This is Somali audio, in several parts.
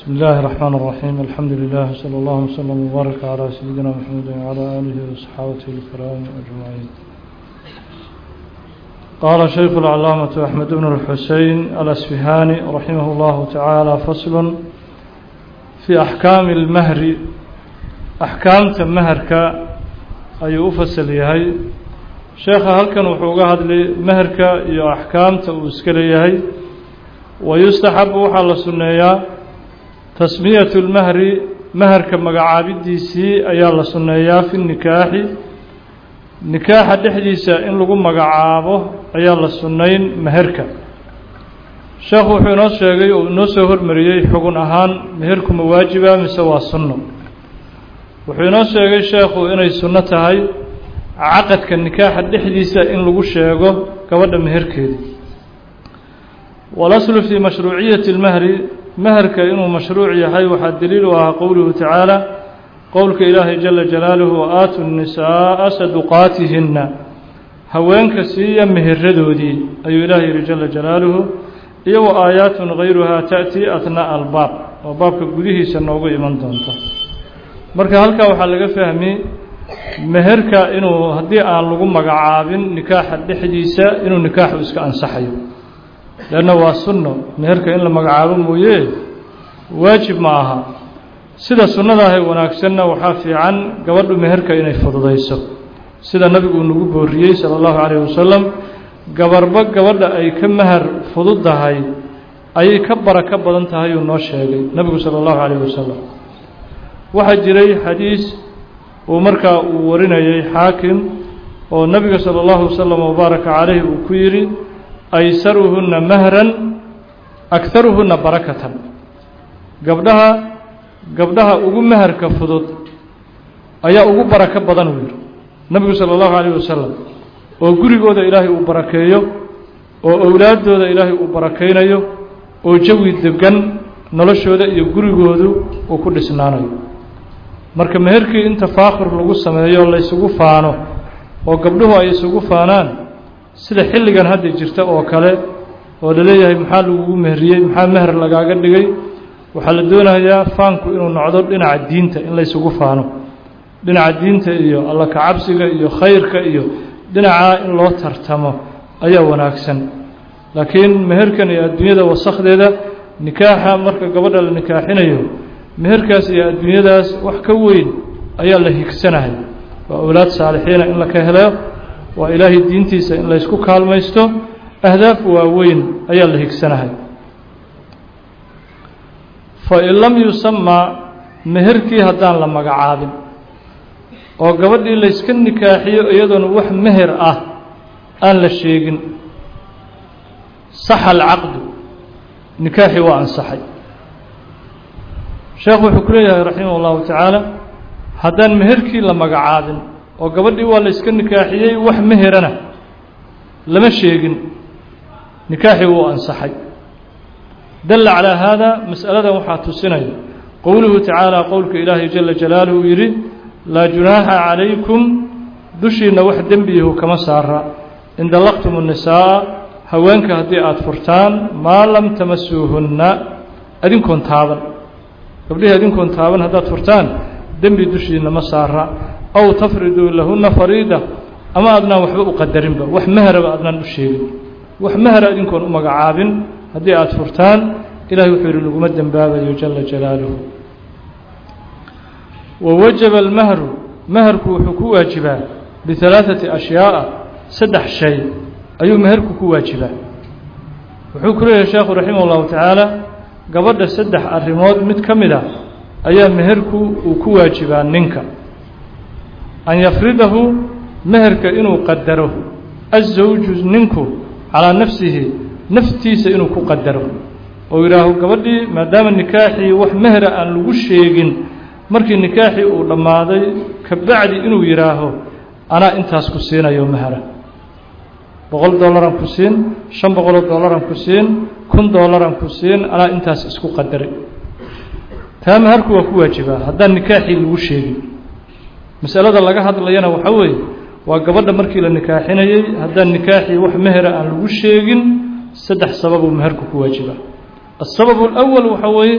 بسم الله الرحمن الرحيم الحمد لله صلى الله وسلم وبارك على سيدنا محمد وعلى آله وصحابته الكرام أجمعين قال شيخ العلامة أحمد بن الحسين الأسفهاني رحمه الله تعالى فصل في أحكام المهر أحكام مهرك أي أفصل يهي شيخ هل كان وحوقها لي مهرك يو أحكام تأسكل يهي ويستحب وحال سنيا tasmiyatu lmahri maharka magacaabidiisii ayaa la sunneeyaa fi nikaaxi nikaaxa dhexdiisa in lagu magacaabo ayaa la sunnayn meherka sheekhu wuxuu inoo sheegay oo inoo soo hormariyey xugun ahaan meherku ma waajiba mise waa sunno wuxuu inoo sheegay sheekhu inay sunno tahay caqadka nikaaxa dhexdiisa in lagu sheego gabadha meherkeeda walaslu fii mashruuciyati اlmahri maherka inuu mashruuc yahay waxaa daliil u ahaa qowluhu tacaala qowlka ilaahay jala jalaaluhu waaatu nisaaa saduqaatihinna haweenka siiya meheradoodii ayuu ilaah yihi jala jalaaluhu iyo wa aayaatun hayruhaa ta'tii atnaa albaab oo baabka gudihiisa noogu iman doonta marka halkaa waxaa laga fahmi meherka inuu haddii aan lagu magacaabin nikaaxa dhexdiisa inuu nikaaxu iska ansaxayo leanna waa sunno meherka in la magacaabo mooye waajib ma aha sida sunnadaahay wanaagsanna waxaa fiican gabadhu meherka inay fududayso sida nabigu uu nagu booriyey sala allahu calayhi wasalam gabarba gabadha ay ka mahar fududdahay ayay ka barako badan tahay uu noo sheegay nebigu sala allahu calayhi wasalam waxaa jiray xadiis uu markaa uu warinayay xaakim oo nebiga sala allahu wasalam wabaaraka calayhi uu ku yidhi aysaruhunna mahran akharuhunna barakatan gabdhaha gabdhaha ugu maharka fudud ayaa ugu barako badan uu yidhi nebigu sala allahu calayh wasalam oo gurigooda ilaahay uu barakeeyo oo owlaaddooda ilaahay uu barakaynayo oo jawi degan noloshooda iyo gurigoodu uu ku dhisnaanayo marka meherkii in tafaakhur lagu sameeyo laysugu faano oo gabdhuhu ay isugu faanaan sida xilligan hadda jirta oo kale oo laleeyahay maxaa lagugu meheriyey maxaa meher lagaaga dhigay waxaa la doonayaa faanku inuu nocdo dhinaca diinta in laysugu faano dhinaca diinta iyo alla kacabsiga iyo khayrka iyo dhinacaa in loo tartamo ayaa wanaagsan laakiin meherkan iyo adduunyada wasakdeeda nikaaxa marka gabadha la nikaaxinayo meherkaas iyo adduunyadaas wax ka weyn ayaa la higsanahay waa awlaad saalixiina in la ka helo waa ilaahay diintiisa in laysku kaalmaysto ahdaaf waaweyn ayaa la higsanahay fain lam yusamaa meherkii haddaan la magacaabin oo gabadhii layska nikaaxiyo iyadoona wax meher ah aan la sheegin saxa alcaqdu nikaaxii waa ansaxay sheekhu wuxuu ku leeyahay raximah اllahu tacaala haddaan meherkii la magacaabin oo gabadhii waa la yska nikaaxiyey wax meherana lama sheegin nikaaxii wuu ansaxay dalla calaa haada mas'aladan waxaa tusinaya qowluhu tacaala qowlka ilaahay jala jalaaluhu uu yidhi laa junaaxa calaykum dushiinna wax dembiyahu kama saara in dallaqtum الnisaa'a haweenka haddii aada furtaan maa lam tamasuuhunna adinkoon taaban gabdhihii adinkoon taaban haddaad furtaan dembi dushiinna ma saara aw tafriduu lahunna fariida ama adnaan waxba u qadarinba wax meheraba adnaan u sheegin wax mehera idinkoon u magacaabin haddii aada furtaan ilahay wuxuu yidhi laguma dembaabayo jala jalaaluhu wa wajaba almahru meherku wuxuu ku waajibaa bihalaaثati ashyaaءa saddex shay ayuu meherku ku waajibaa wuxuu ku leeyahay sheekhu raximah اllahu tacaala gabadha saddex arrimood mid ka mid a ayaa meherku uu ku waajibaa ninka an yafridahu meherka inuu qadaro azawju ninku calaa nafsihi naftiisa inuu ku qadaro oo yidhaaho gabadhii maadaama nikaaxii wax mehera aan lagu sheegin markii nikaaxii uu dhammaaday ka bacdi inuu yidhaaho anaa intaas ku siinayo mehera boqol dollaran ku siin shan boqoloo dollaran ku siin kun dollaran ku siin anaa intaas isku qadaray taa meherku waa ku waajibaa haddaan nikaaxii lagu sheegin masalada laga hadlayana waxaa weeye waa gabadha markii la nikaaxinayey haddaan nikaaxii wax mehera aan lagu sheegin saddex sababuu meherku ku waajibaa السبب الأول waxa weeye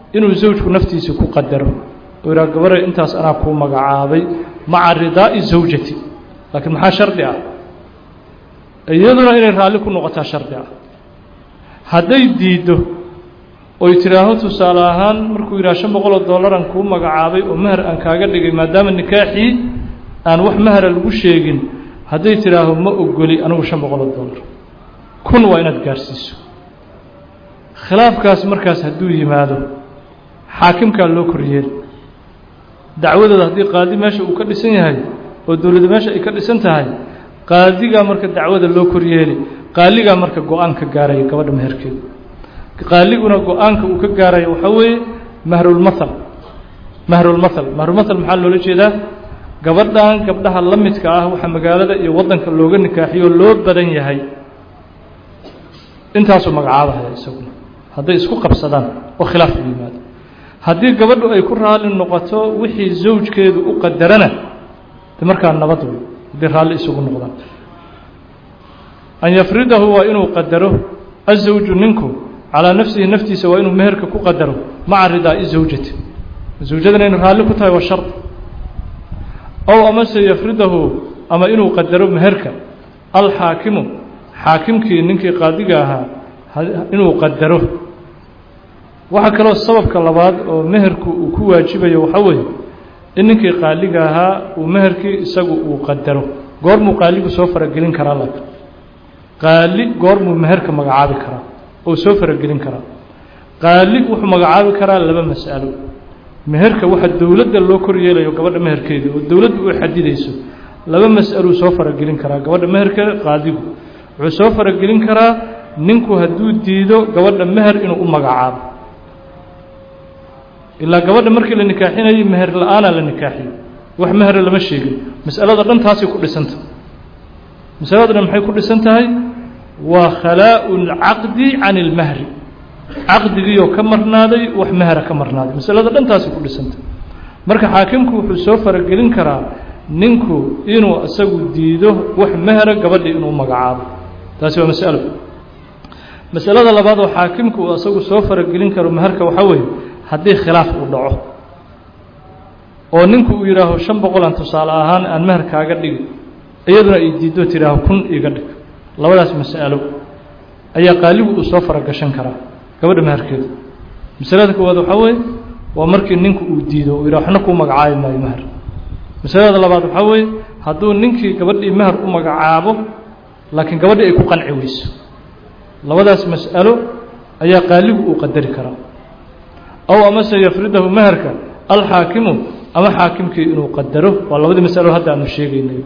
inuu zawjku naftiisa ku qadaro oo yidhaha gabare intaas anaa kuu magacaabay maca ridaa'i zawjati laakiin maxaa shardi ah iyaduna inay raalli ku noqotaa shardi ah hadday diiddo oy tidhaaho tusaale ahaan markuu yidhaha shan boqol oo dollaran kuu magacaabay oo meher aan kaaga dhigay maadaama nikaaxii aan wax mehera lagu sheegin hadday tidhaaho ma ogoli anigu shan boqol oo dollar kun waa inaad gaarhsiiso khilaafkaas markaas hadduu yimaado xaakimkaa loo koryeeli dacwadooda haddii qaadi meesha uu ka dhisan yahay oo dowladda meesha ay ka dhisan tahay qaadigaa marka dacwada loo koryeeli qaaligaa marka go-aan ka gaaraya gabadha meherkeeda qaaliguna go-aanka uu ka gaaraya waxaa weeye mahrulmathal mahrulmathal mahrulmathal maxaa loola jeedaa gabadhan gabdhaha la midka ah waxaa magaalada iyo waddanka looga nikaaxiyo loo badan yahay intaasuu magacaabahaya isaguna hadday isku qabsadaan oo khilaaf u yimaado haddii gabadhu ay ku raalli noqoto wixii zawjkeedu u qadarana de markaa nabad wey haddii raalli isugu noqdaan an yafridahu waa inuu qadaro azawju ninku calaa nafsihi naftiisa waa inuu meherka ku qadaro maca ridaa'i zawjati zawjadana inay raalli ku tahay waa shard ow amase yafridahu ama inuu qadaro meherka alxaakimu xaakimkii ninkii qaadiga ahaa inuu qadaro waxaa kaloo sababka labaad oo meherku uu ku waajibayo waxaa weeye in ninkii qaaliga ahaa uu meherkii isagu uu qadaro goormuu qaaligu soo faragelin karaa laakin qaali goormuu meherka magacaabi karaa oo soo faragelin karaa qaali wuxuu magacaabi karaa laba mas'alo meherka waxa dowladda loo kor yeelayo gabadha meherkeeda oo dowladdu u xadidayso laba mas'aluu soo faragelin karaa gabadha meherkeeda qaadigu wuxuu soo faragelin karaa ninku hadduu diido gabadha meher inuu u magacaabo ilaa gabadha markii la nikaaxinayay meher la-aanaa la nikaaxiyey wax mehera lama sheegin mas'alada dhan taasay ku dhisanta masalada dhan maxay ku dhisan tahay waa khalaa'u lcaqdi can ilmahri caqdigiioo ka marnaaday wax mehera ka marnaaday masalada dhan taasay ku dhisanta marka xaakimku wuxuu soo faragelin karaa ninku inuu isagu diido wax mehera gabadhii inuu magacaabo taasi waa masalo masalada labaad oo xaakimku uu isagu soo faragelin karo meherka waxaa weeye haddii khilaaf uu dhaco oo ninku uu yidhaaho shan boqolan tusaale ahaan aan meher kaaga dhigi iyaduna ay diiddo tidhaaho kun iga dhig labadaas mas'alo ayaa qaaligu uu soo faragashan karaa gabadha meherkeeda masalada koowaad waxaa weeye waa markii ninku uu diido uu yidhaho waxna kuu magacaabi maayo meher masalada labaad waxaa weeye hadduu ninkii gabadhii meher u magacaabo laakiin gabadhii ay ku qanci weyso labadaas mas'alo ayaa qaaligu uu qadari karaa ow amase yafridahu meherka alxaakimu ama xaakimkii inuu qadaro waa labadii masalo hadda aanu sheegaynay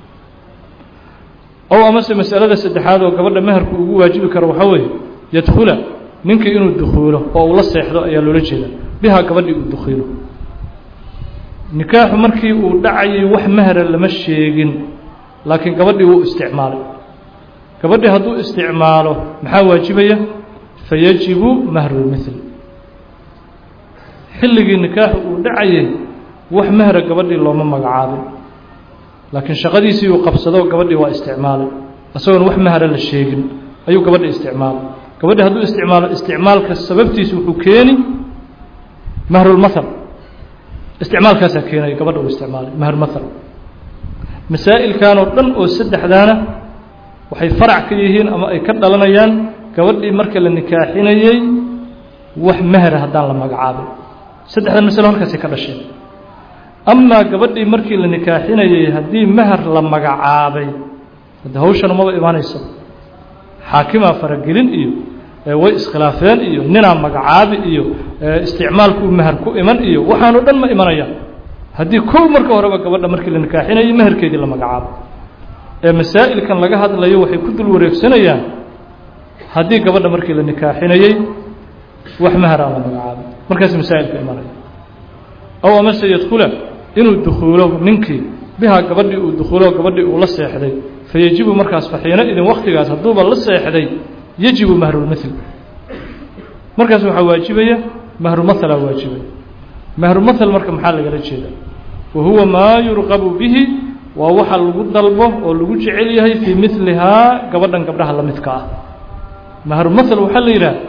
ow amase masalada saddexaad oo gabadha meherku ugu waajibi karo waxaa weeye yadkhula ninkii inuu dukhuulo oo uu la seexdo ayaa loola jeeda bihaa gabadhii uu dukhiilo nikaaxu markii uu dhacayay wax mehera lama sheegin laakiin gabadhii wuu isticmaalay gabadhii hadduu isticmaalo maxaa waajibaya fayajibu mahrulmithl xilligii nikaaxu uu dhacayay wax mehera gabadhii looma magacaabin laakiin shaqadiisii uu qabsado gabadhii waa isticmaalay isagoon wax mehera la sheegin ayuu gabadhi isticmaalay gabadhii hadduu isticmaalo isticmaalka sababtiisa wuxuu keeni mahrulmathal isticmaalkaasaa keenaya gabadha uu isticmaalay mahrulmathal masaa'ilkan oo dhan oo saddexdaana waxay farac ka yihiin ama ay ka dhalanayaan gabadhii marka la nikaaxinayey wax mehera haddaan la magacaabin saddexdan masalo halkaasay ka dhasheen amaa gabadhii markii la nikaaxinayey haddii meher la magacaabay hadde hawshan umaba imaanayso xaakimaa faragelin iyo way iskhilaafeen iyo ninaa magacaabi iyo isticmaalkuu meher ku iman iyo waxaanoo dhan ma imanayaan haddii kow marka horeba gabadha markii la nikaaxinayey meherkeedii la magacaabo ee masaa'ilkan laga hadlayo waxay ku dul wareegsanayaan haddii gabadha markii la nikaaxinayey wax meheraa la magacaabay markaas masaa'ilka imanaya ow amase yadkhula inuu dukhuulo ninkii bihaa gabadhii uu dukhuulo gabadhii uu la seexday fayajibu markaas faxiino idin waktigaas hadduuba la seexday yajibu mahrulmithl markaas waxaa waajibaya mahrumathalaa waajibaya mahrumathal marka maxaa lagala jeedaa wa huwa maa yurqabu bihi waa waxa lagu dalbo oo lagu jecel yahay fii milihaa gabadhan gabdhaha la midka ah mahrumathal waxaa la yidhaha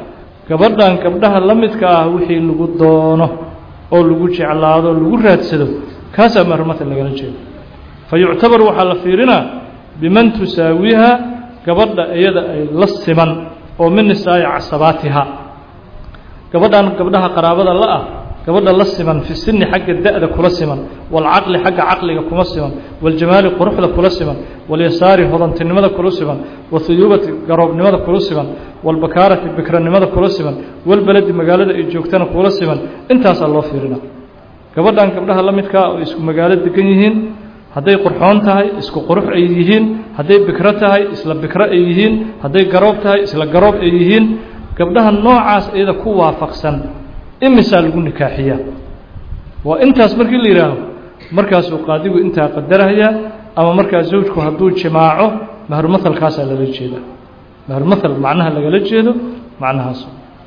gabadhan gabdhaha la midka ah wixii lagu doono oo lagu jeclaado lagu raadsado kaasaa mahrmatal lagala jeedo fa yuctabar waxaa la fiirinaa biman tusaawiha gabadha iyada ay la siman oo min nisaa'i casabaatiha gabadhan gabdhaha qaraabada la ah gabadha la siman fi sini xagga da'da kula siman waalcaqli xagga caqliga kuma siman waاljamaali quruxda kula siman waalyasaari hodantinimada kula siman wahuyuubati garoobnimada kula siman waalbakaarati bikranimada kula siman walbeledi magaalada ay joogtana kula siman intaasaa loo fiirina gabadhan gabdhaha la midkaa oo isku magaalo degan yihiin hadday qurxoon tahay isku qurux ay yihiin hadday bikro tahay isla bikro ay yihiin hadday garoob tahay isla garoob ay yihiin gabdhaha noocaas iyada ku waafaqsan imisaa lagu nikaaxiyaa waa intaas markii la yidhaaho markaasuu qaadigu intaa qadaraya ama markaa zawjku hadduu jimaaco mahrumathalkaasaa lala jeeda mahrumathal macnaha lagala jeedo macnahaas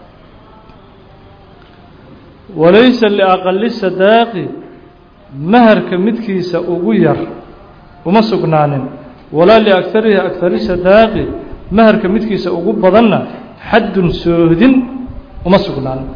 walaysa liaqali sadaaqi maharka midkiisa ugu yar uma sugnaanin walaa liagarihi agari sadaaqi maharka midkiisa ugu badanna xaddun soohdin uma sugnaanin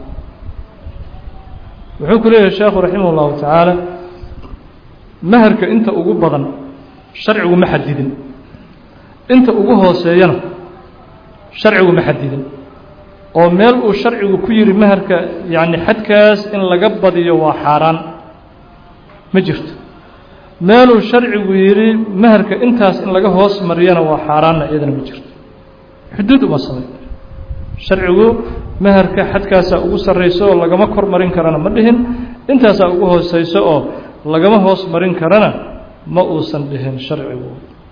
wuxuu ku leeyahay sheekhu raximah اllahu tacaala maharka inta ugu badan sharcigu ma xadidin inta ugu hooseeyana sharcigu ma xadidin oo meel uu sharcigu ku yihi maharka yacni xadkaas in laga badiyo waa xaaraan ma jirto meeluu sharcigu yidhi maharka intaas in laga hoos mariyana waa xaaraanna iyadana ma jirto xuduud uma samay sharcigu maharka xadkaasaa ugu sarrayso oo lagama kor marin karana ma dhihin intaasaa ugu hooseyso oo lagama hoos marin karana ma uusan dhihin sharcigu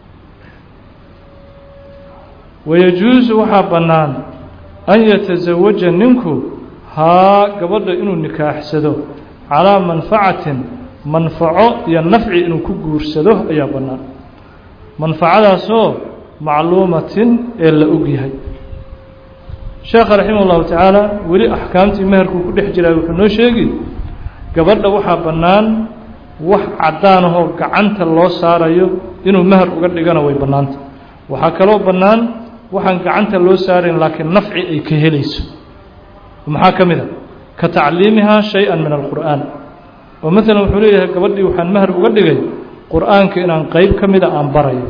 wayajuusu waxaa bannaan an yatasawaja ninku haa gabadha inuu nikaaxsado calaa manfacatin manfaco iyo nafci inuu ku guursado ayaa bannaan manfacadaasoo macluumatin ee la og yahay sheekha raximah ullahu tacaala weli axkaamtii meherkuu ku dhex jiray wuxuu noo sheegi gabadha waxaa bannaan wax caddaan ahoo gacanta loo saarayo inuu meher uga dhigana way bannaanta waxaa kaloo bannaan waxaan gacanta loo saarayn laakiin nafci ay ka helayso maxaa ka mid a ka tacliimihaa shay-an min alqur'aan oo maalan wuxuu leeyahay gabadhii waxaan meher uga dhigay qur'aanka inaan qeyb ka mida aan barayo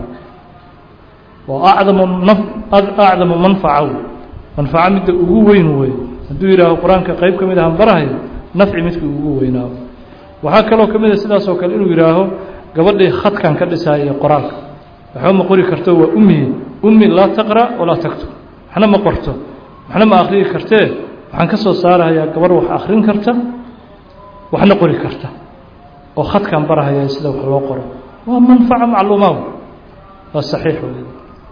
oo acdamu acdamu manfaca wey manfaco midda ugu weyn wey hadduu yidhaaho qur-aanka qeyb ka mid ahaan barahayo nafci midkii ugu weynaayo waxaa kaloo ka mid a sidaas oo kale inuu yidhaaho gabadhii khadkan ka dhisaya iyo qoraalka waxba ma qori karto waa ummiye ummi laa taqra walaa taktub waxna ma qorto waxna ma akhriyi kartee waxaan ka soo saarahayaa gabarh wax akhrin karta waxna qori karta oo khadkan barahaya sida wax loo qoro waa manfaco macluumaa waa saxiix wey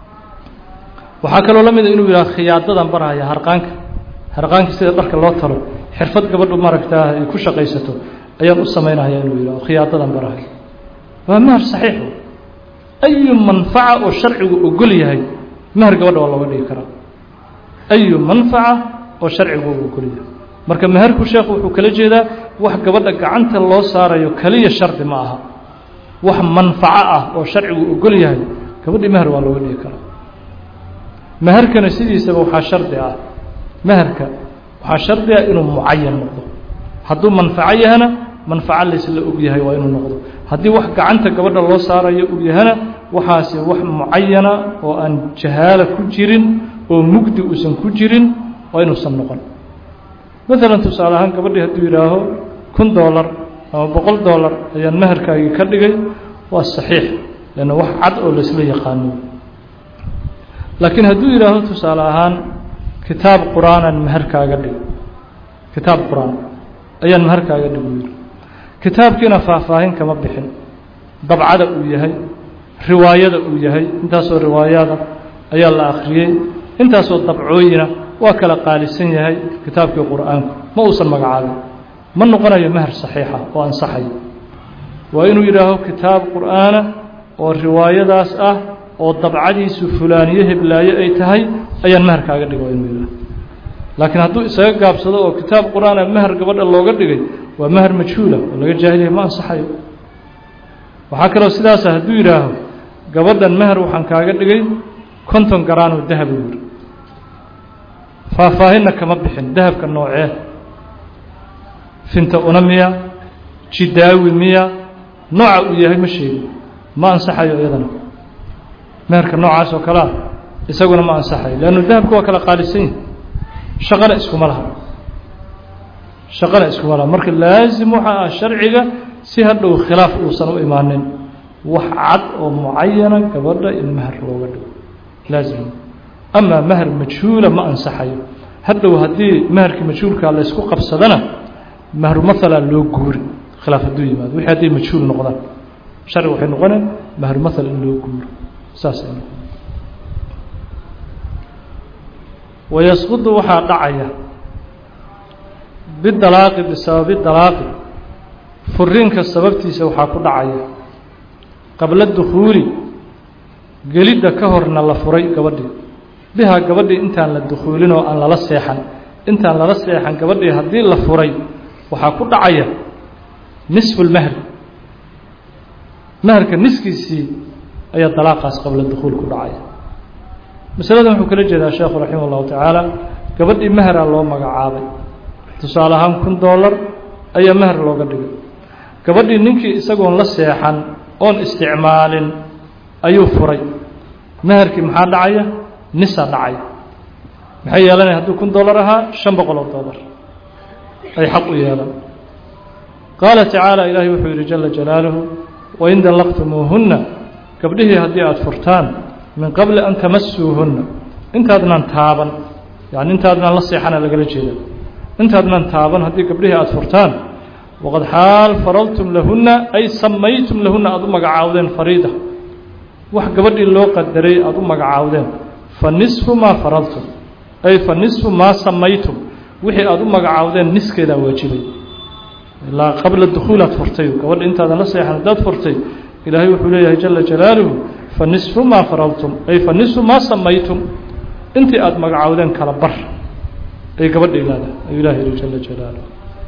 waxaa kaloo la mida inuu yidhaha khiyaadadan barahaya harqaanka harqaanka sida dharka loo talo xirfad gabadhu maaragtaa ay ku shaqaysato ayaan u samaynahaya inuu yidhaho khiyaadadan barahaya waa mahar saxiix ayu manfaca oo sharcigu ogol yahay mahar gabadha waa looga dhigi karaa ayu manfaca oo sharcigu ogol yahay marka maharku sheekhu wuxuu kala jeedaa wax gabadha gacanta loo saarayo keliya shardi ma aha wax manfaco ah oo sharcigu ogol yahay gabadhii mahar waa looga dhigi karaa maharkana sidiisaba waxaa shardi ah maharka waxaa shardi ah inuu mucayan noqdo hadduu manfaco yahana manfaco laysla og yahay waa inuu noqdo haddii wax gacanta gabadha loo saarayo og yahana waxaasi wax mucayana oo aan jahaala ku jirin oo mugdi uusan ku jirin waa inuusan noqon maalan tusaale ahaan gabadhii hadduu yidhaaho kun doolar ama boqol doolar ayaan maharkaagii ka dhigay waa saxiix leanna wax cad oo laysla yaqaano laakiin hadduu yidhaaho tusaale ahaan kitaab qur-aanan maharkaaga dhig kitaab qur-aan ayaan maharkaaga dhig u yidhi kitaabkiina faahfaahin kama bixin dabcada uu yahay riwaayada uu yahay intaasoo riwaayada ayaa la akhriyey intaasoo dabcooyina waa kala qaalisan yahay kitaabkii qur-aanku ma uusan magacaabin ma noqonayo mahar saxiixa oo ansaxayo waa inuu yidhaaho kitaab qur-aana oo riwaayadaas ah oo dabcadiisu fulaaniyo heblaayo ay tahay ayaan maharkaaga dhig waa inuu yidhaaho laakiin hadduu isaga gaabsado oo kitaab qur-aana mahar gabadha looga dhigay waa mahar majhuula oo laga jaahilaya ma ansaxayo waxaa kaloo sidaasa hadduu yidhaaho gabadhan mahar waxaan kaaga dhigay konton garaanoo dahab u yidhi faahfaahinna kama bixin dahabka noocee finta una miya jidaawi miya nooca uu yahay ma sheegin ma ansaxayo iyadana meherka noocaas oo kalea isaguna ma ansaxayo leannu dahabka waa kala qaalisan yihi shaqana iskuma laha shaqana iskuma laha marka laasim waxa ah sharciga si hadhow khilaaf uusan u imaanin wax cad oo mucayana gabadha in meher looga dhigo laazim amaa meher majhuula ma ansaxayo hadhow haddii meherkii majhuulkaa la ysku qabsadana mehru maala loo guuri khilaaf hadduu yimaado wixii hadday majhuul noqdaan sharci waxay noqoneen mehru maal in loo guuro saasay noqon wayasqudu waxaa dhacaya bidalaaqi bisababi dalaaqi furiinka sababtiisa waxaa ku dhacaya qabla dukhuuli gelidda ka horna la furay gabadhii bihaa gabadhii intaan la dukhuulin oo aan lala seexan intaan lala seexan gabadhii haddii la furay waxaa ku dhacaya nisfu lmehri meherka niskiisii ayaa dalaaqaas qabla dukhuul ku dhacaya masaladan wuxuu kala jeedaa sheekhu raximah ullahu tacaala gabadhii meheraa loo magacaabay tusaale ahaan kun dollar ayaa meher looga dhigay gabadhii ninkii isagoon la seexan oon isticmaalin ayuu furay meherkii maxaa dhacaya nisa dhacaya maxay yeelanaya hadduu kun dollar ahaa shan boqol oo dollar ay xaq u yeelan qaala tacaala ilaahay wuxuu yidhi jala jalaaluhu wain dallaqtumuuhunna gabdhihii haddii aada furtaan min qabli an tamasuuhunna intaadnan taaban yani intaadnan la seexana lagala jeeda intaadnan taaban haddii gabdhihii aada furtaan waqad xaal faraltum lahunna ay samaytum lahunna aada u magacaawdeen fariida wax gabadhii loo qadaray aada u magacaawdeen fa nisfu maa faraltum ay fa nisfu maa samaytum wixii aada u magacaawdeen niskeedaa waajibay ilaa qabla dukhuulaad furtay gabadha intaadan la seexan haddaad furtay ilaahay wuxuu leeyahay jala jalaaluhu fa nisfu maa faraltum ay fa nisfu maa samaytum intii aada magacaawdeen kala bar ay gabadha ilaada ayuu ilahay yihi jala jalaaluhu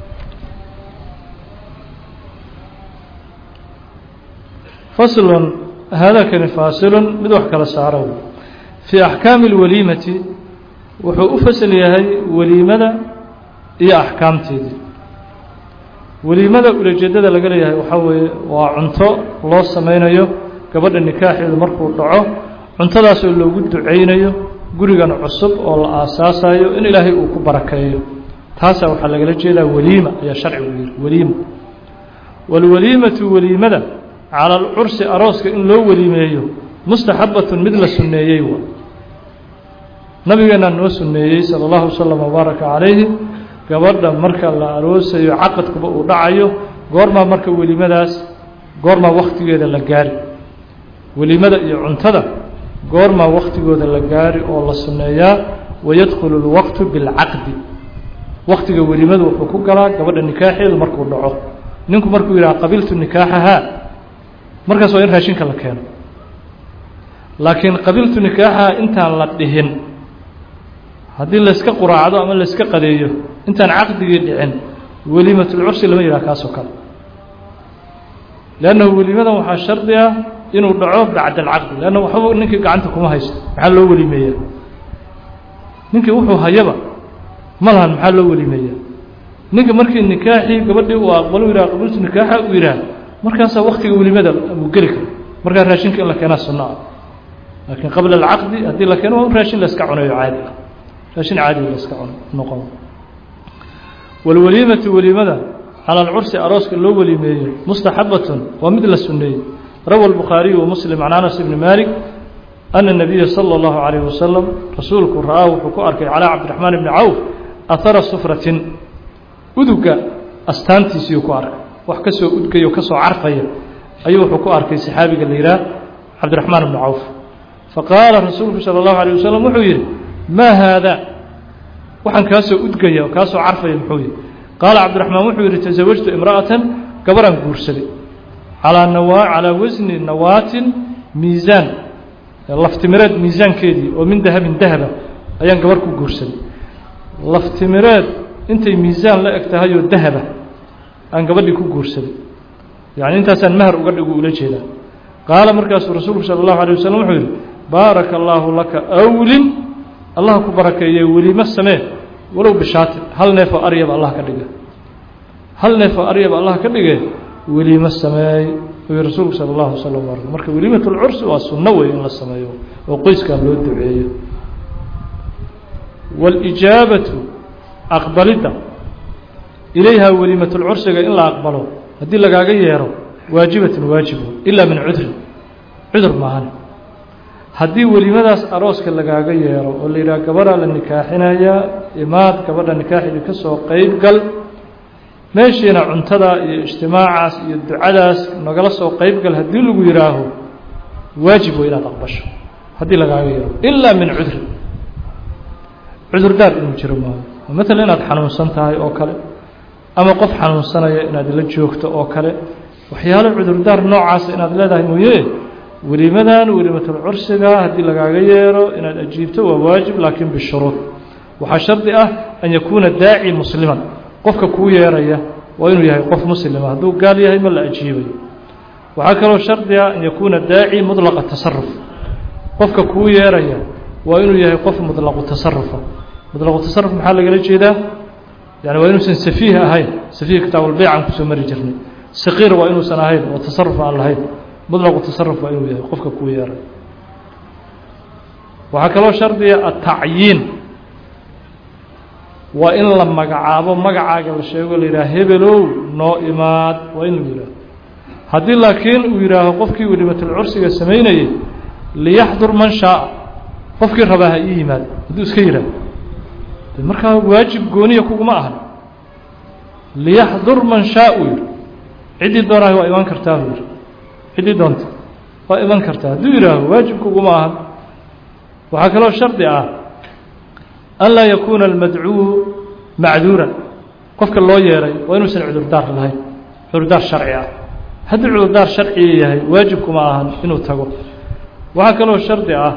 faslun haadakani faasilun mid wax kala saaro fii axkaami اlwaliimati wuxuu u fasal yahay weliimada iyo axkaamteedii weliimada ulajeedada laga leeyahay waxaa weeye waa cunto loo sameynayo gabadha nikaaxeedu markuu dhaco cuntadaasoo loogu ducaynayo gurigan cusub oo la aasaasayo in ilaahay uu ku barakeeyo taasaa waxaa lagala jeedaa weliima ayaa sharcigu yihi weliima waalwaliimatu weliimada cala alcursi arooska in loo weliimeeyo mustaxabatun mid la sunneeyey waa nabigeenaa noo sunneeyey sala allahu wasalam wabaaraka calayhi gabadha marka la aroosayo caqadkuba uu dhacayo goormaa marka welimadaas goormaa wakhtigeeda la gaari welimada iyo cuntada goormaa wakhtigooda la gaari oo la sunneeyaa wayadkhulu اlwaqtu biاlcaqdi wakhtiga welimadu wuxuu ku galaa gabadha nikaaxeedu markuu dhaco ninku markuu yidhaha qabiltu nikaaxahaa markaas waa in raashinka la keeno laakiin qabiltu nikaaxahaa intaan la dhihin haddii layska quraacdo ama layska qadeeyo intaan caqdigii dhicin weliimatulcursi lama yidhaha kaasoo kale leannahu weliimadan waxaa shardi ah inuu dhaco bacda alcaqdi leanna waxba ninkii gacanta kuma haysto maxaa loo weliimeeyaa ninkii wuxuu hayaba ma lahan maxaa loo weliimeeyaa ninka markii nikaaxii gabadhii uu aqbalo yidhaha qabiltu nikaaxa uu yidhaha markaasaa waktiga welimada uu geli karo markaa raashinka in la keenaa sunno ah laakiin qabla alcaqdi haddii la keeno waa in raashin layska cunayo caadi ah raashin caadi layska cuno noqon walwaliimatu weliimada cala alcursi arooska loo weliimeeyo mustaxabatun waa mid la sunneeyey rawa albukhaariyu wa muslim can anas ibni malik ana nabiya sala allahu calayh wasalam rasuulku ra'aa wuxuu ku arkay calaa cabdiraxmaan ibni cawf ahara sufratin uduga astaantiisiiyuu ku arkay wax ka soo udgaya o ka soo carfaya ayuu wuxuu ku arkay saxaabiga la yidhaah cabdiraxmaan ibni cawf faqaala rasuulku sala allahu alayh wasalam wuxuu yidhi maa haada waxaan kaa soo udgaya oo kaa soo carfaya muxuu yihi qaala cabdiraxmaan wuxuu yidhi tasawajtu imra'atan gabaraan guursaday calaa nawa calaa wasni nawaatin miisaan laftimireed miisaankeedii oo min dahabin dahaba ayaan gabar ku guursaday laftimireed intay miisaan la eg tahayoo dahaba aan gabadhii ku guursaday yacni intaasaan mahar uga dhigu ula jeedaa qaala markaasuu rasuulku sala allahu alay wasalam wuxuu yidhi baaraka allaahu laka awlin allah ku barakeeye welimo samee walow bishaatin hal neef oo aryaba allah ka dhige hal neef oo aryaba allah ka dhige welimo sameey uu rasuulku sala allahu wasalam barak marka weliimatulcursi waa sunno wey in la sameeyo oo qoyskaa loo duceeyo waalijaabatu aqbalidda ilayha weliimatulcursiga in la aqbalo haddii lagaaga yeero waajibatun waajibo ilaa min cudrin cudur maahan haddii welimadaas arooska lagaaga yeero oo la yidhaha gabadhaa la nikaaxinayaa imaad gabadha nikaaxidii ka soo qeyb gal meeshiina cuntada iyo ijtimaacaas iyo ducadaas nagala soo qeyb gal haddii lagu yidhaaho waajib wey inaad aqbasho haddii lagaaga yeero ilaa min cudrin cudurdaar inuu jiro maayo maalan inaad xanuunsan tahay oo kale ama qof xanuunsanaya inaad la joogto oo kale waxyaalo cudurdaar noocaasa inaad leedahay mooye welimadan welimatulcursiga haddii lagaaga yeero inaad ajiibto waa waajib laakiin bishuruud waxaa shardi ah an yakuuna daaci musliman qofka kuu yeeraya waa inuu yahay qof muslima hadduu gaal yahay ma la ajiibayo waxaa kaloo shardi ah an yakuuna daaci mudlaqa tasaruf qofka kuu yeeraya waa inuu yahay qof mudlaqu tasarufa mudlaqu tasaruf maxaa lagala jeedaa yani waa inuusan safiih ahayn safiih kitaabulbeycan kusoo mari jirnay saqiir waa inuusan ahayn oo tasaruf aan lahayn mudlaqu tasaruf waa inuu yahay qofka kuu yeeray waxaa kaloo shardiga atacyiin waa in la magacaabo magacaaga la sheego la yidhaha hebelow noo imaad waa inuu yidhaaho haddii laakiin uu yidhaaho qofkii welimatulcursiga samaynayay liyaxdur man shaaa qofkii rabaa ha ii yimaad hadduu iska yidhaaho de markaa waajib gooniya kuguma ahan liyaxdur man shaa uu yidhi ciddii doonahay waa iman kartaa uu yidhi ciddii doonta waa iman kartaa hadduu yidhaaho waajib kuguma ahan waxaa kaloo shardi ah an laa yakuuna almadcuu macduuran qofka loo yeeray waa inuusan cudurdaar lahayn cudurdaar sharci ah haddii cudurdaar sharciga yahay waajibkuma ahan inuu tago waxaa kaloo shardi ah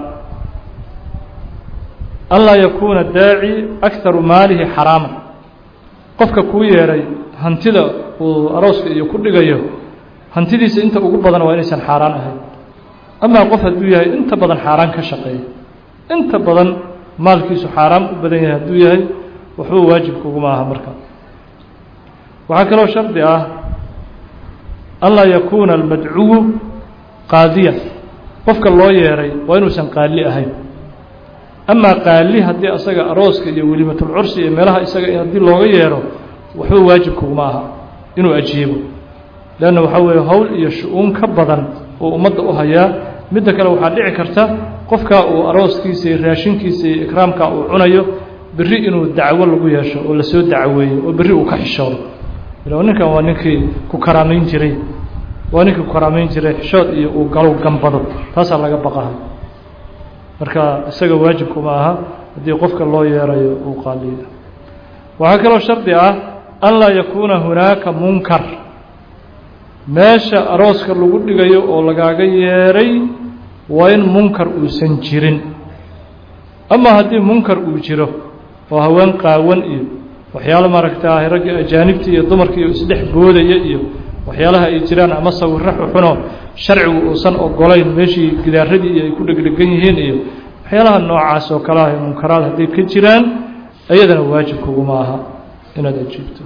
an laa yakuuna daaci akharu maalihi xaraaman qofka kuu yeeray hantida uu arooska iyo ku dhigayo hantidiisa inta ugu badan waa inaysan xaaraan ahayn amaa qof hadduu yahay inta badan xaaraan ka shaqeeya inta badan maalkiisu xaaraam u badan yahay hadduu yahay waxba waajibkuguma aha marka waxaa kaloo shardi ah an laa yakuuna almadcuwu qaadiyan qofka loo yeeray waa inuusan qaali ahayn amaa qaali haddii asaga arooska iyo welimatulcursi iyo meelaha isaga haddii looga yeero waxba waajibkuguma aha inuu ajiibo leanna waxaa weeye howl iyo shu-uun ka badan oo ummadda u hayaa midda kale waxaa dhici karta qofkaa uu arooskiisa iyo raashinkiisa iyo ikraamkaa uu cunayo berri inuu dacwo lagu yeesho oo lasoo dacweeyo oo berri uu ka xishoodo ila ninkan waa ninkii ku karaamayn jiray waa ninkii ku karaamayn jiray xishood iyo uu galow gambado taasaa laga baqaha marka isaga waajibkuma aha haddii qofka loo yeerayo uu qaaliyo waxaa kaloo shardi ah an laa yakuuna hunaaka munkar meesha arooska lagu dhigayo oo lagaaga yeeray waa in munkar uusan jirin ama haddii munkar uu jiro oo haween qaawan iyo waxyaalo maaragta ragga ajaanibta iyo dumarka iyo isdhex boodaya iyo waxyaalaha ay jiraan ama sawirro xuxuno sharcigu uusan ogolayn meeshii gidaaradii iyo ay ku dhegdhegan yihiin iyo waxyaalaha noocaas oo kale ah munkaraad hadday ka jiraan iyadana waajib kuguma aha inaad ajiibto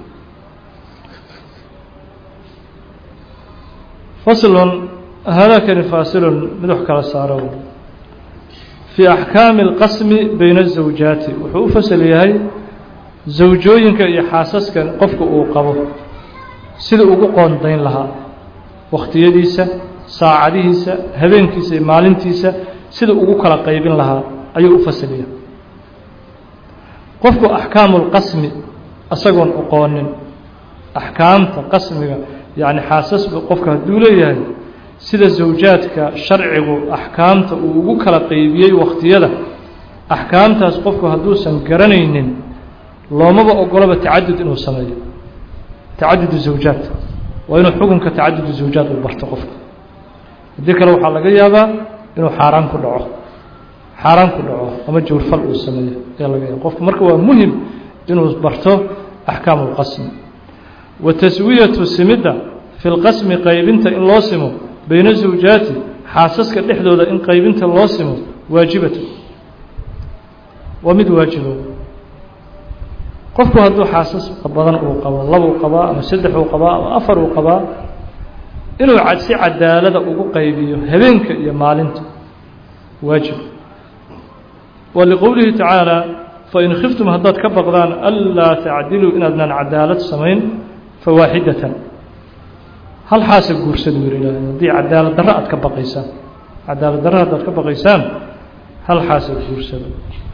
faslun haadakani faasilun mid wax kala saaro fii axkaami اlqasmi bayna الزawjaati wuxuu u fasal yahay zawjooyinka iyo xaasaska qofka uu qabo sida ugu qoondayn lahaa wakhtiyadiisa saacadihiisa habeenkiisa iyo maalintiisa sida ugu kala qaybin lahaa ayuu u fasiliya qofku axkaamu اlqasmi isagoon oqoonin axkaamta qasmiga yacni xaasasba qofka hadduu leeyahay sida zawjaadka sharcigu axkaamta uu ugu kala qaybiyey wakhtiyada axkaamtaas qofku hadduusan garanaynin loomaba ogolaba tacadud inuu sameeyo tacadudu zawjaad waa inuu xukunka tacadudu zawjaad uu barto qofka haddii kale waxaa laga yaabaa inuu xaaraan ku dhaco xaaraan ku dhaco ama jawrfal uu sameeyo ayaa laga yaaba qofku marka waa muhim inuu barto axkaamu اlqasmi wa taswiyatu simidda fi lqasmi qaybinta in loo simo bayna zawjaati xaasaska dhexdooda in qaybinta loo simo waajibatu waa mid waajibo qofku hadduu xaasas badan uu qabo labuu qabaa ama saddex uu qabaa ama afar uu qabaa inuu si cadaalada ugu qaybiyo habeenka iyo maalinta waajib wa liqowlihi tacaala fain khiftum haddaad ka baqdaan anlaa tacdiluu inaadnaan cadaalad samayn fawaaxidatan hal xaasa guursada wer ilahay haddii cadaalad darro aad ka baqaysaan cadaalad darro haddaad ka baqaysaan hal xaasa guursada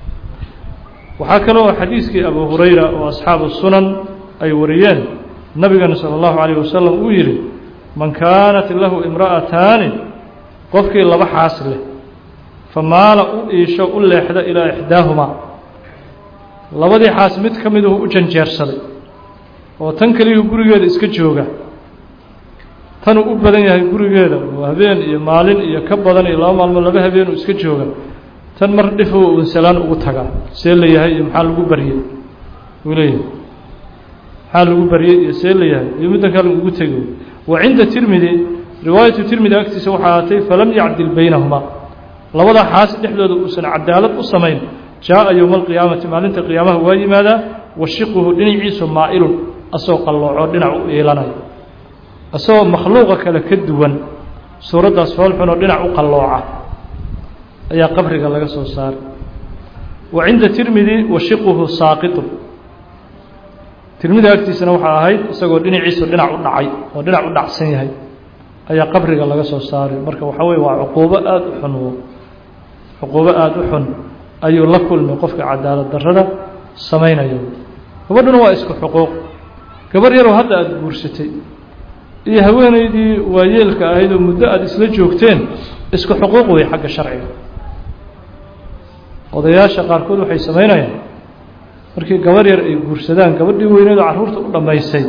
waxaa kale oo xadiiskii abu hurayra oo asxaabu sunan ay wariyeen nabigana salى اllahu عalيه wasalam uu yihi man kaanat lahu imra'ataani qofkii laba xaas leh famaala u iisho u leexda ilaa ixdaahumaa labadii xaas mid ka miduhu u janjeersaday oo tan keliyuu gurigeeda iska jooga tanuu u badan yahay gurigeeda oo habeen iyo maalin iyo ka badan iyo laba maalmood laba habeen uu iska jooga tan mar dhifo unsalaan ugu tagaa see la yahay iyo maxaa lagu baryey uu leeyahay maxaa lagu baryey iyo see la yahay iyo middan kale ugu tegi wa cinda tirmidi riwaayatu tirmidi agtiisa waxaa ahaatay falam yacdil baynahumaa labada xaas dhexdooda uusan cadaalad u samayn jaaءa yowma alqiyaamati maalinta qiyaamaha waa yimaadaa washiquhu dhinaciisu maa'ilun asagoo qallooco dhinac u iilanayo asagoo makhluuqa kale ka duwan suuraddaas foolxunoo dhinac u qallooca ayaa qabriga laga soo saaray wa cinda tirmidi washiquhu saaqitun tirmidi agtiisana waxaa ahayd isagoo dhinaciisu dhinac u dhacay oo dhinac u dhacsan yahay ayaa qabriga laga soo saaray marka waxaa weye waa cuquubo aada u xun cuquubo aada u xun ayuu la kulmay qofka cadaalad darrada samaynayo gabadhuna waa isku xuquuq gabarh yaroo hadda aada guursatay iyo haweenaydii waayeelka ahayd oo muddo aada isla joogteen isku xuquuq wey xagga sharciga odayaasha qaarkood waxay samaynayaan markii gabarh yar ay guursadaan gabadhii weyneed oo carruurta u dhammaysay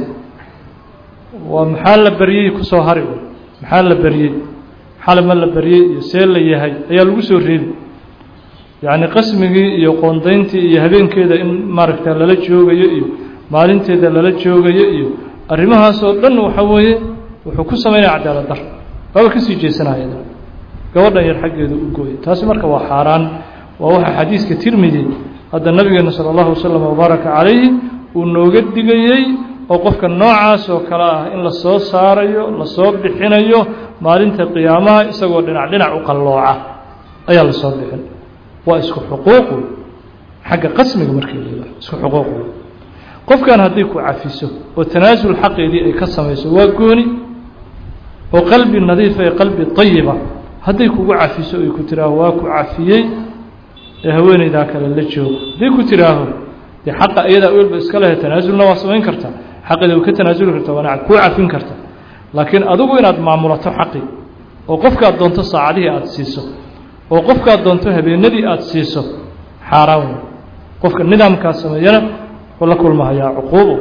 waa maxaa la baryey kusoo hari maxaa la baryey xalama la baryey iyo see la yahay ayaa lagu soo reebi yacni qasmigii iyo qoondayntii iyo habeenkeeda in maaragta lala joogayo iyo maalinteeda lala joogayo iyo arrimahaas oo dhan waxa weeye wuxuu ku samaynaya cadaalad dar waaba kasii jeesanaya gabadhan yar xaggeedu u gooyay taasi marka waa xaaraan waa waxa xadiiska tirmidi hadda nabigeena salى اllahu waslm wabaaraka calayhi uu nooga digayey oo qofka noocaas oo kale ah in lasoo saarayo lasoo bixinayo maalinta qiyaamaha isagoo dhinac dhinac u qallooca ayaa lasoo bixin waa isku xuquuqu xagga qasmiga markii la isku xuquuqu qofkan haddii ku cafiso oo tanaasul xaqeedii ay ka samayso waa gooni oo qalbi nadiifa ee qalbi طayiba hadday kugu cafiso ay ku tiraaho waa ku cafiyey ee haweeneydaa kale la joogo hadday ku tiraaho dee xaqa iyadaa welba iska lehe tanaasulna waa samayn kartaa xaqeeda way ka tanaasuli kartaa waana kuu cafin karta laakiin adigu inaad maamulato xaqi oo qofkaad doonto saacadihii aada siiso oo qofkaad doonto habeenadii aada siiso xaaraan wey qofka nidaamkaas sameeyana wuxuu la kulmahayaa cuquubo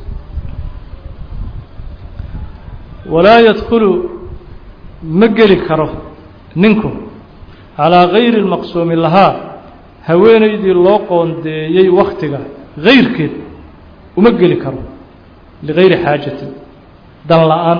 walaa yadkhulu ma geli karo ninku calaa gayri lmaqsuumi lahaa haweenaydii loo qoondeeyey wakhtiga gayrkeed uma geli karo ligayri xaajatin dan la-aan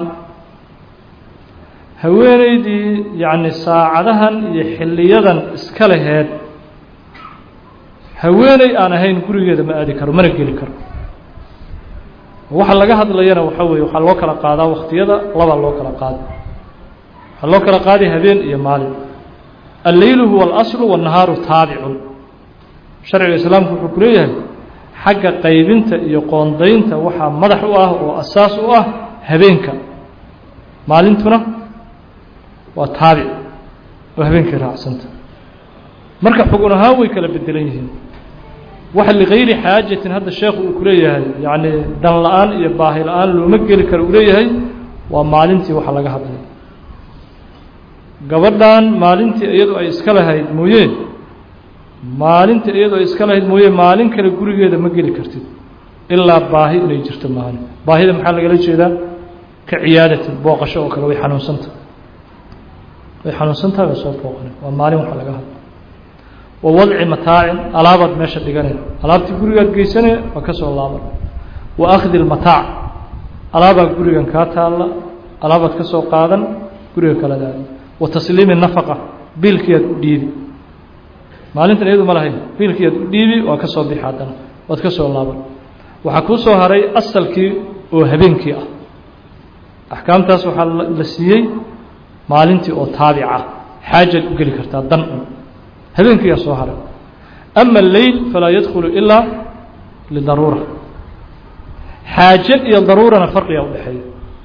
haweenaydii yacni saacadahan iyo xilliyadan iska laheed haweeney aan ahayn gurigeeda ma aadi karo mana geli karo waxa laga hadlayana waxa weeye waxaa loo kala qaadaa wakhtiyada labaa loo kala qaada waxaa loo kala qaaday habeen iyo maalin alleylu huwa alaslu wannahaaru taabicun sharciga islaamku wuxuu ku leeyahay xagga qaybinta iyo qoondaynta waxaa madax u ah oo asaas u ah habeenka maalintuna waa taabic oo habeenkay raacsanta marka xugun ahaan way kala bedelan yihiin waxa ligayri xaajatin hadda sheekhu uu ku leeyahay yacni dan la-aan iyo baahi la-aan looma geli karo uu leeyahay waa maalintii waxa laga hadlay gabadhan maalintii iyadu ay iska lahayd mooye maalintii iyadu ay iska lahayd mooye maalin kale gurigeeda ma geli kartid ilaa baahi inay jirto maalin baahida maxaa lagala jeedaa ka ciyaadatin booqasho oo kale way xanuunsanta way xanuunsantahay waa soo booqana waa maalin waxa laga hadla wa wadci mataacin alaabaad meesha dhiganaya alaabtii gurigaad geysanaya waa ka soo laaban wa akhdi lmataac alaabaa gurigan kaa taalla alaabaad ka soo qaadan guriga kaladaada wa tasliimi nafaqa biilkiiaad u dhiibi maalintan iyadu ma lahayn biilkii aad u dhiibi waa ka soo bixi haddana waad ka soo laaban waxaa kuu soo haray asalkii oo habeenkii ah axkaamtaas waxaa la siiyey maalintii oo taabic ah xaajaad u geli kartaa dan un habeenkiiyaa soo haray ama alleyl falaa yadkhulu ilaa lidaruura xaaje iyo daruurana farqigaa u dhexeeya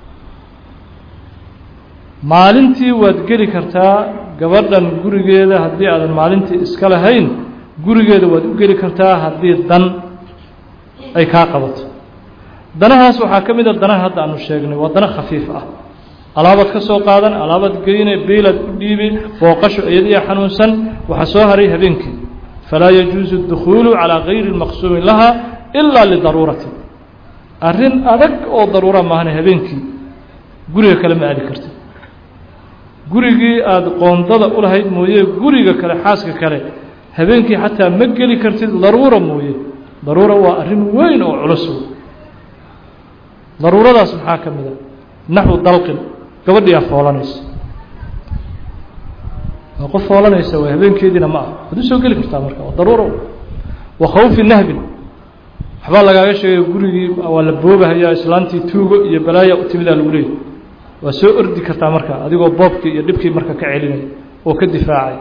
maalintii waad geli kartaa gabadhan gurigeeda haddii aadan maalintii iska lahayn gurigeeda waad u geli kartaa haddii dan ay kaa qabato danahaas waxaa ka mid a danaha hadda aanu sheegnay waa dana khafiif ah alaabaad ka soo qaadan alaabaad geyne biilaad u dhiibi booqasho iyadiya xanuunsan waxaa soo haray habeenkii falaa yajuusu اdukhuulu calىa gayri اlmaqsuumi laha ilaa lidaruurati arrin adag oo daruura maahane habeenkii guriga kale ma aadi kartid gurigii aada qoondada u lahayd mooye guriga kale xaaska kale habeenkii xataa ma geli kartid daruura mooye daruura waa arrin weyn oo culus daruuradaas maxaa ka mid a naxwu dalqin gabadhiyaa foolanaysa waa qof foolanaysa way habeenkeediina ma ah waad u soo geli kartaa marka waa daruuro wa khawfi nahbin waxbaa lagaaga sheegay gurigii waa la boobahayaa islaantii tuugo iyo balaaya u timidaa lagu leeyay waa soo ordi kartaa marka adigoo boobkii iyo dhibkii marka ka celinaya oo ka difaacay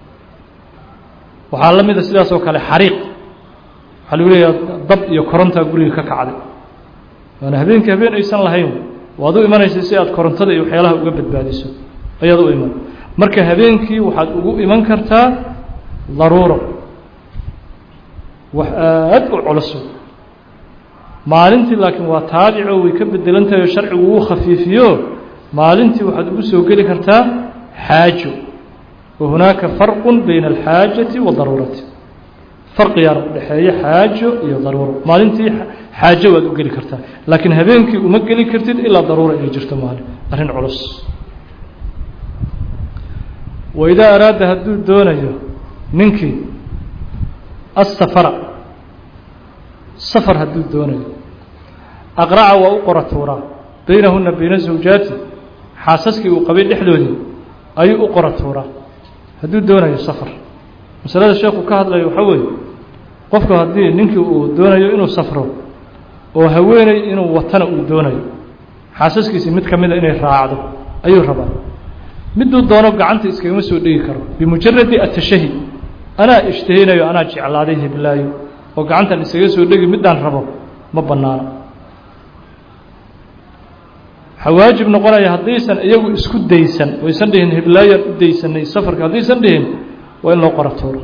waxaa la mida sidaas oo kale xariiq waxaa lagu leeyaha dab iyo korontaa guriga ka kacday waana habeenkii habeen aysan lahayn waad u imanaysa si aad korontada iyo waxyaalaha uga badbaadiso ayaad u iman marka habeenkii waxaad ugu iman kartaa daruuro wax aad u culus maalintii laakiin waa taabico way ka bedelan tahay oo sharcigu uu khafiifiyo maalintii waxaad ugu soo geli kartaa xaajo wa hunaaka farqu bayna alxaajati wadaruurati farqigaana u dhexeeya xaajo iyo daruuro maalintii xaajo waad u geli kartaa laakiin habeenkii uma geli kartid ilaa daruura inay jirto maalin arrin culus waidaa araada hadduu doonayo ninkii asafara safar hadduu doonayo aqraca waa u qora tuuraa baynahuna bayna zawjaati xaasaskii uu qabay dhexdoodii ayuu u qora tuuraa hadduu doonayo safar masalada sheekhu ka hadlayo waxaa weeye qofku haddii ninkii uu doonayo inuu safro oo haweeney inuu watana uu doonayo xaasaskiisii mid ka mida inay raacdo ayuu rabaa miduu doono gacanta iskagama soo dhegi karo bimujaradi atashahi anaa ishtahinayo anaa jeclaaday hiblaayo oo gacantan iskaga soo dhegi midaan rabo ma bannaano waxaa waajib noqonaya haddaysan iyagu isku daysan waysan dhihin hiblaayaan u daysanay safarka haddaysan dhihin waa in loo qora tuuro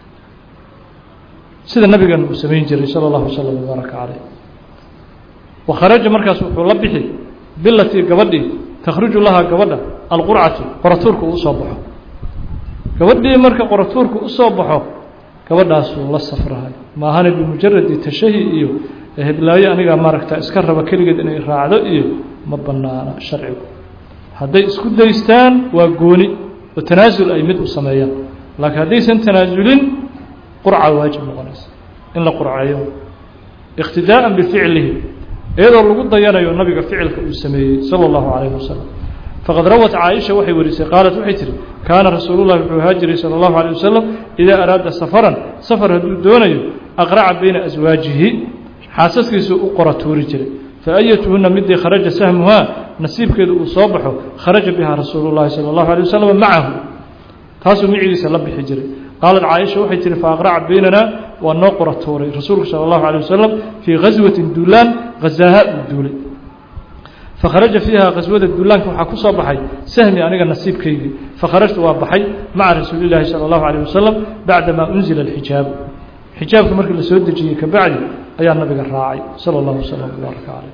sida nabigan uu samayn jiray sala allahu wasalam wabaaraka caleyh wa kharaja markaas wuxuu la bixi bilatii gabadhii takhruju lahaa gabadha alqurcatu qoratuurka uu usoo baxo gabadhii marka qoratuurka usoo baxo gabadhaasuu la safrahay maahane bimujaradi tashahi iyo heblaayo anigaa maaragta iska raba keligeed inay raacdo iyo ma banaana sharcigu hadday isku daystaan waa gooni oo tanaasul ay mid u sameeyaan laakiin haddaysan tanaasulin qurca waajib noqonaysa in la qurceeyo iqtidaa'an bificlihi iyadoo lagu dayanayo nabiga ficilka uu sameeyey sala allahu calayhi wasalam faqad rawat caaisha waxay warisay qaalat waxay tihi kaana rasuulullahi wuxuu ahaa jiray sala allahu alay wasalam idaa araada safaran safar hadduu doonayo aqraca bayna aswaajihi xaasaskiisuu u qora tuuri jiray faayatuhuna midii kharaja sahmuhaa nasiibkeedu uu soo baxo kharaja bihaa rasuulu llahi sala allahu alay wasalam macahu taasuu micigiisa la bixi jiray qaalat caaisha waxay tihi faaqraca baynana waa noo qora tuuray rasuulku sala allahu alay wasalam fii ghaswatin duulaan hazaaha uu duulay fakharaja fiiha khaswada duulaanka waxaa ku soo baxay sahmi aniga nasiibkaygii fakharajtu waa baxay maca rasuuli llaahi sala allahu alayh wasalam bacdamaa unzila alxijaabu xijaabka markii la soo dejiyey kabacdi ayaa nabiga raacay sala allahu wasalam wbaaraka caleyh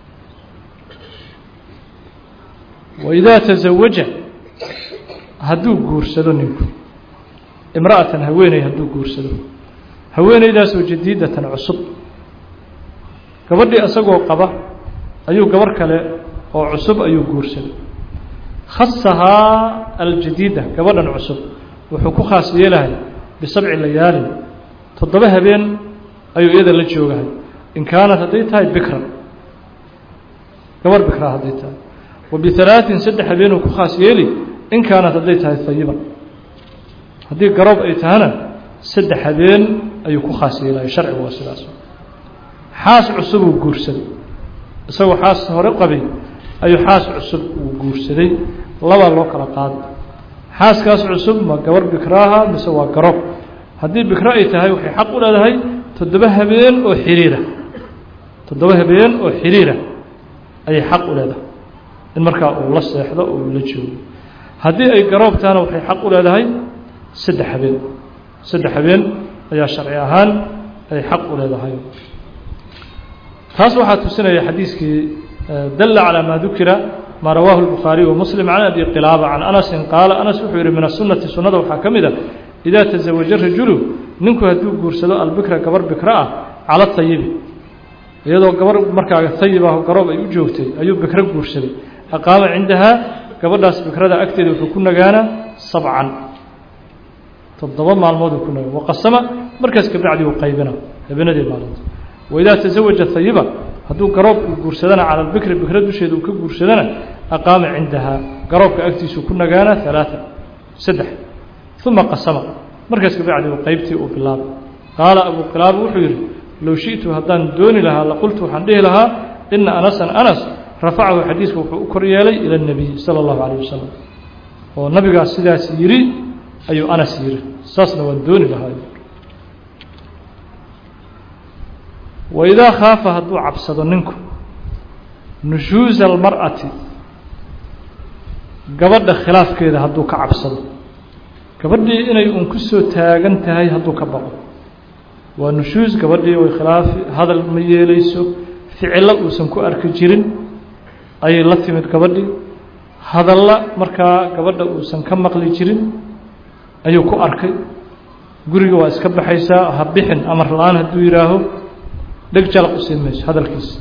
waidaa tasawaja hadduu guursado ninku imra'atan haweeney hadduu guursado haweeneydaasoo jadiidatan cusub gabadhii isagoo qaba ayuu gabar kale oo cusub ayuu guursaday khasahaa aljadiida gabadhan cusub wuxuu ku khaas yeelahay bisabci layaalin toddoba habeen ayuu iyada la joogahay in kaanat hadday tahay bikra gabar bikra hadday tahay wa bihalaatin saddex habeenuu ku khaas yeeli in kaanat hadday tahay hayiban haddii garoob ay tahana saddex habeen ayuu ku khaas yeelaya sharcigu waa sidaas xaas cusubuu guursaday isagoo xaas hore qabay ayuu xaas cusub uu guursaday labaa loo kala qaaday xaaskaas cusub ma gabar bikraaha mise waa garoob haddii bikro ay tahay waxay xaq u leedahay toddoba habeen oo xiriira toddoba habeen oo xiriira ayay xaq u leedahay in markaa uu la seexdo oo uu la joogo haddii ay garoob tahana waxay xaq u leedahay saddex habeen saddex habeen ayaa sharci ahaan ay xaq u leedahay taas waxaa tusinaya xadiiskii dalla calaa maa dukira maa rawaahu الbukhaariي وmuslim can abi qilaaba can anasin qaala anas wuxuu yihi min asunati sunada waxaa ka mid a idaa taزawaja rajulu ninku hadduu guursado albikra gabar bikra ah cala tayibi iyadoo gabar markaa tayib ah garoob ay u joogtay ayuu bikro guursaday aqaama cindahaa gabadhaas bikrada agteeda wuxuu ku nagaanaa sabcan toddoba maalmooduu ku nagaan waqasama markaas kabacdi uu qaybina habeenadii maalinta waidaa taزawaja hayiba hadduu garoob uu guursadana cala albikri bikra dusheeda uu ka guursadana aqaama cindahaa garoobka agtiisuu ku nagaana ثalaaثa saddex uma qasama markaas kabacdi uu qaybtii uu bilaabay qaala abu qilaaba wuxuu yidhi low shiئtu haddaan dooni lahaa laqultu waxaan dhihi lahaa ina anasan anas rafacahu xadiiska wuxuu u kor yeelay ilى الnabiy salى الlahu عalيه wasalam oo nabigaas sidaas yidhi ayuu anas yidhi saasna waan dooni lahaa waidaa khaafa hadduu cabsado ninku nushuuza almar'ati gabadha khilaafkeeda hadduu ka cabsado gabadhii inay un ku soo taagan tahay hadduu ka baqo waa nushuus gabadhii way khilaafi hadal ma yeelayso ficillo uusan ku arki jirin ayay la timid gabadhii hadalla markaa gabadha uusan ka maqli jirin ayuu ku arkay guriga waa iska baxaysaa ha bixin amar la-aan hadduu yidhaaho dheg jalaq u siin mayso hadalkiisa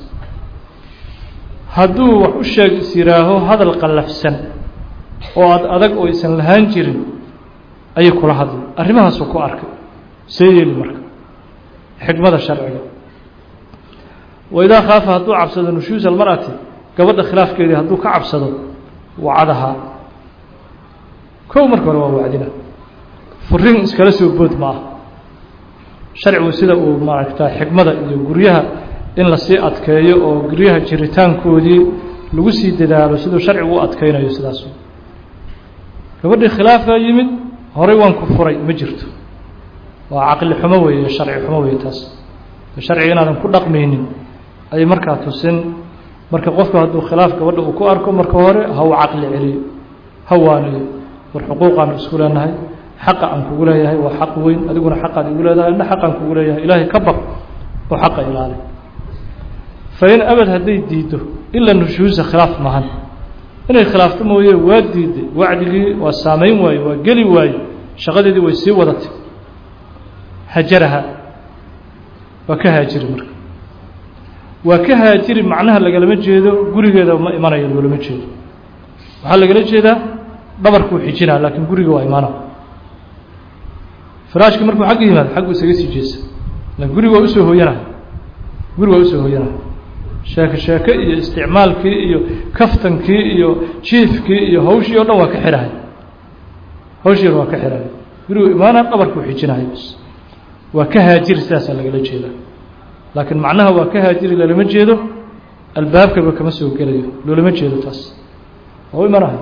hadduu wax u sheeg is yidhaaho hadal qallafsan oo ad adag oo aysan lahaan jirin ayay kula hadlay arrimahaasuu ku arkay see yeeli marka xikmada sharciga waidaa khaafa hadduu cabsado nushuusa almar'ati gabadha khilaafkeedii hadduu ka cabsado wacadahaa kow marka hore waa wacdina furiin iskala soo bood ma ah sharcigu sida uu maaragta xikmada iyo guryaha in lasii adkeeyo oo guryaha jiritaankoodii lagu sii dadaalo siduu sharcigu u adkeynayo sidaas gabadhii khilaafaa yimid horay waan ku furay ma jirto waa caqli xumo weeye sharci xumo weeye taas sharciga inaadan ku dhaqmaynin ayay markaa tusin marka qofku hadduu khilaaf gabadha uu ku arko marka hore ha uu caqli celiyo ha waaniyo war xuquuqaanu isku leenahay xaqa aan kugu leeyahay waa xaq weyn adiguna xaqaad igu leedahay ina xaqaan kugu leeyahay ilaahay ka baq oo xaqa ilaali fain abad hadday diiddo ila nushuusa khilaaf mahan inay khilaafto mooye waa diiday wacdigii waa saamayn waaye waa geli waaye shaqadeedii way sii wadatay hajaraha waa ka haajiri marka waa ka haajiri macnaha lagalama jeedo gurigeeda ma imanayo loolama jeedo waxaa lagala jeedaa dhabarkuu xijinaa laakiin guriga waa imaana firaashkii markuu xagga yimaado xaggu isaga sii jeesa lakin guriga waa usoo hooyanaya guriga waa usoo hooyanaya sheeke sheeke iyo isticmaalkii iyo kaftankii iyo jiifkii iyo hawshii o dhan waa ka xidhahay hawshiina waa ka xidhahay gurigu imaana dhabarkuu xijinahay bs waa ka haajiri sidaasaa lagala jeedaa laakiin macnaha waa ka haajiri lalama jeedo albaabkaba kama soo gelayo loolama jeedo taas oo imanahay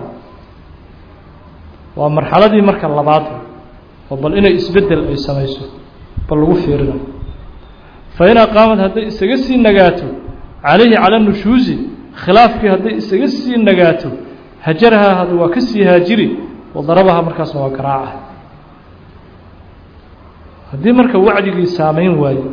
waa marxaladii marka labaad oo bal inay isbeddel ay samayso bal lagu fiirinayo fa in aqaamad hadday isaga sii nagaato calayhi cala nushuusi khilaafkii hadday isaga sii nagaato hajarahaa had waa ka sii haajiri wadarabaha markaasna waa garaaca haddii marka wacdigii saamayn waayo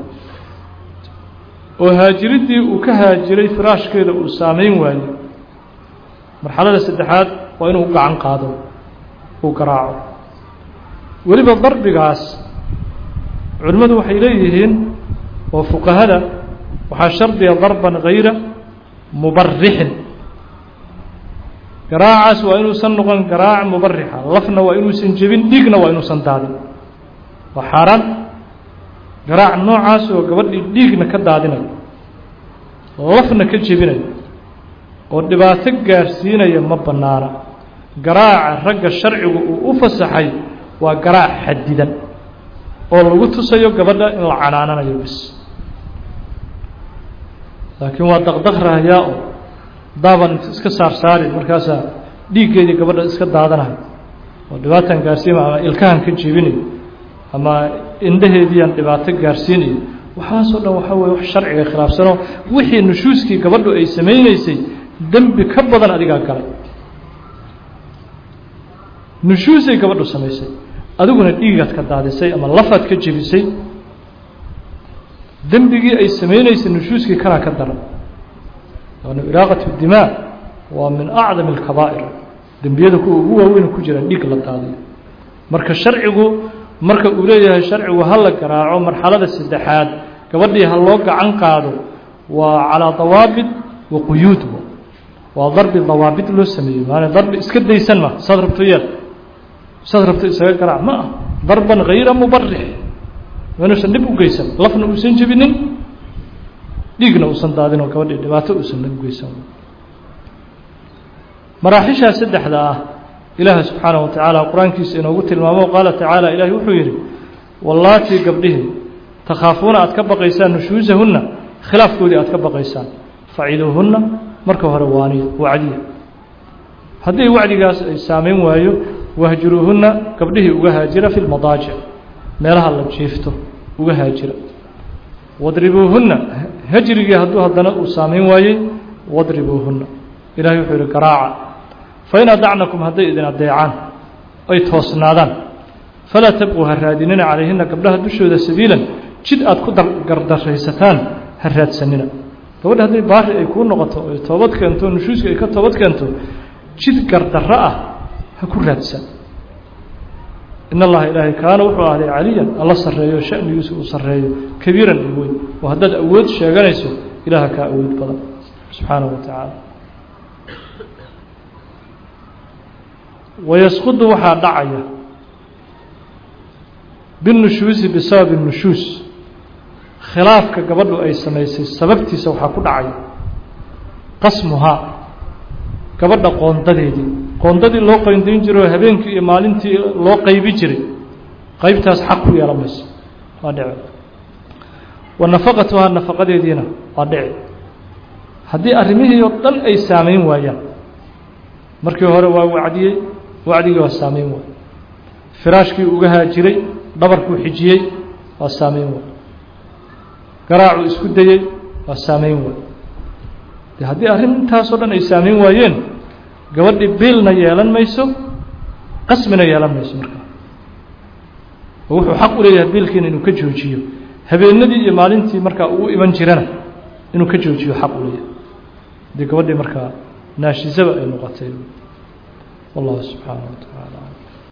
oo haajiriddii uu ka haajiray firaashkeeda uu saamayn waayo marxalada saddexaad waa inuu gacan qaado uu garaaco weliba darbigaas culimmadu waxay leeyihiin oo fuqahada waxaa shardiga darban hayra mubarixin garaacaas waa inuusan noqon garaac mubarixa lafna waa inuusan jebin dhiigna waa inuusan daadin waa xaaraan garaac noocaas oo gabadhii dhiigna ka daadinayo lafna ka jebinayo oo dhibaato gaarsiinaya ma bannaana garaaca ragga sharcigu uu u fasaxay waa garaac xadidan oo lagu tusayo gabadha in la canaananayo bis laakiin waa daqdaq rahayaa oo daaban iska saarsaari markaasaa dhiiggeedii gabadha iska daadanayo oo dhibaatan gaarsiima ama ilkahan ka jebinayo ama indhaheediiaan dhibaato gaarsiinayo waxaasoo dhan waxaa weye wax sharciga khilaafsanoo wixii nushuuskii gabadhu ay samaynaysay dembi ka badan adigaa galay nushuusay gabadhu samaysay adiguna dhiigaad ka daadisay ama lafaad ka jebisay dembigii ay samaynaysay nushuuskii kanaa ka daran waana iraaqatu dimaa waa min acdam alkabaa'ir dembiyada kuwa ugu waaweyn ku jiraan dhiig la daadiyo marka sharcigu marka uu leeyahay sharcigu ha la garaaco marxalada saddexaad gabadhii ha loo gacan qaado waa calaa dawaabit wa quyuud waa darbi dawaabit loo sameeyey maana darbi iska daysan ma saad rabto yeel saad rabto isaga garaac ma ah darban hayra mubarix inuusan dhib u geysan lafna uusan jebinin dhiigna uusan daadin oo gabadhii dhibaato uusan u geysan maraaxishaa saddexda ah ilaaha subxaanaه wa tacaala qur-aankiisa inoogu tilmaamo qaala tacaala ilaahi wuxuu yidhi wallaatii gabdhihii takhaafuuna aad ka baqaysaan nushuusahunna khilaafkoodii aad ka baqaysaan faciduuhunna marka hore waaniya wacdiya haddii wacdigaas ay saamayn waayo wahjuruuhunna gabdhihii uga haajira fi lmadaajic meelaha la jiifto uga haajira wadribuuhunna hajrigii hadduu haddana uu saamayn waayey wadribuuhunna ilahay wuxuu yihi garaaca fain adacnakum hadday idin adeecaan ay toosnaadaan falaa tabquu ha raadinina calayhina gabdhaha dushooda sabiilan jid aad ku gardaraysataan ha raadsanina gabadha hadday baari ay kuu noqoto ay toobad keento nushuuska ay ka toobad keento jid gardarro ah ha ku raadsan in allaha ilaahay kaana wuxuu ahday caliyan alla sarreeyo shanigiisu uu sarreeyo kabiiran iyo weyn oo haddaad awood sheeganayso ilaaha kaa awood badan subxaanahu wa tacaala wayasqudu waxaa dhacaya binnushuusi bisababi nushuus khilaafka gabadhu ay samaysay sababtiisa waxaa ku dhacaya qasmuhaa gabadha qoondadeedii qoondadii loo qoyndayn jiray oo habeenkii iyo maalintii loo qaybi jiray qaybtaas xaq ku yeelan mayso waa dhici wa nafaqatuhaa nafaqadeediina waa dhici haddii arrimihii oo dhan ay saamayn waayaan markii hore waa wacdiyey wacdigii waa saamayn waay firaashkii uga haajiray dhabarkuu xijiyey waa saamayn waay garaacuu isku dayey waa saamayn waay de haddii arrintaasoo dhan ay saamayn waayeen gabadhii biilna yeelan mayso qasmina yeelan mayso markaa oo wuxuu xaq u leeyahay biilkiina inuu ka joojiyo habeenadii iyo maalintii markaa uu iman jirana inuu ka joojiyo xaq u leeyahay haddii gabadhii markaa naashisaba ay noqotay wallahu subxaanaه wa tacaala